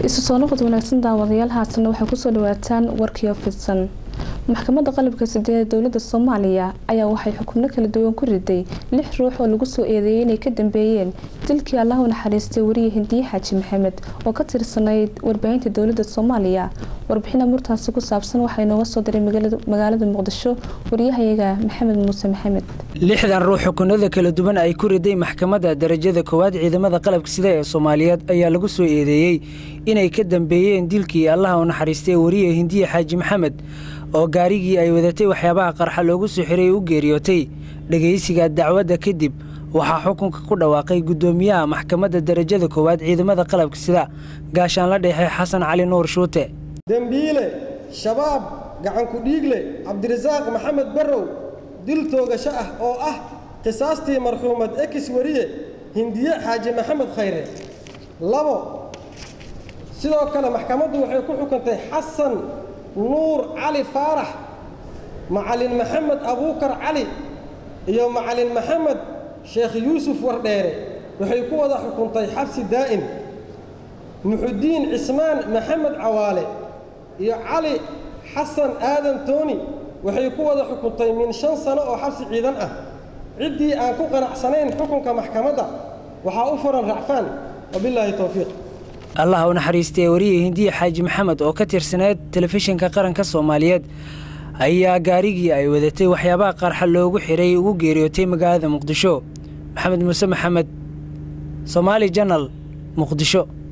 isu soo noqod wanaagsan daawadayaal haatana waxay kusoo dhawaataan warkii fidsan maxkamadda qalabka sideed ee dowlada soomaaliya ayaa waxay xukuno kala duwan ku riday lix ruux oo lagu soo eedeeyay inay ka dambeeyeen dilkii allah u naxariistay wariye hindiye xaaji maxamed oo ka tirsanayd warbaahinta dowlada soomaaliya warbixin amuurtaasi ku saabsan waxaa inooga soo diray magaalada muqdisho wariyahayaga maxamed muuse maxamed lixdan ruux xukunada kala duwan ay ku riday maxkamadda darajada koowaad ciidamada qalabka sida ee soomaaliyeed ayaa lagu soo eedeeyey inay ka dambeeyeen dilkii allaha u naxariistay wariye hindiye xaaji maxamed oo gaarigii ay wadatay waxyaabaha qarxa loogu soo xiray u geeriyootay dhegaysiga dacwadda kadib waxaa xukunka ku dhawaaqay guddoomiyaha maxkamadda darajada koowaad ciidamada qalabka sida gaashaanla dhexe xasan cali nuur shuute dembiile shabaab gacanku dhiigle cabdirasaaq maxamed barrow dil toogasho ah oo ah qisaastii marxuumad ekis wariye hindiye xaaji maxamed khayre labo sidoo kale maxkamaddu waxay ku xukuntay xasan nuur cali faarax macalin maxamed abuukar cali iyo macalin maxamed sheekh yuusuf wardheere waxay ku wada xukuntay xabsi daa'im muxudiin cismaan maxamed cawaale iyo cali xasan aadan tooni waxay ku wada xukuntay min shan sano oo xabsi ciidan ah ciddii aan ku qanacsanayn xukunka maxkamadda waxaa u furan racfaan wabilaahi towfiiq allah u naxariistay wariye hindiye xaaji maxamed oo ka tirsaneed telefishinka qaranka soomaaliyeed ayaa gaarigii ay wadatay waxyaabaha qarxa loogu xiray ugu geeriyootay magaalada muqdisho maxamed muuse maxamed somaali janal muqdisho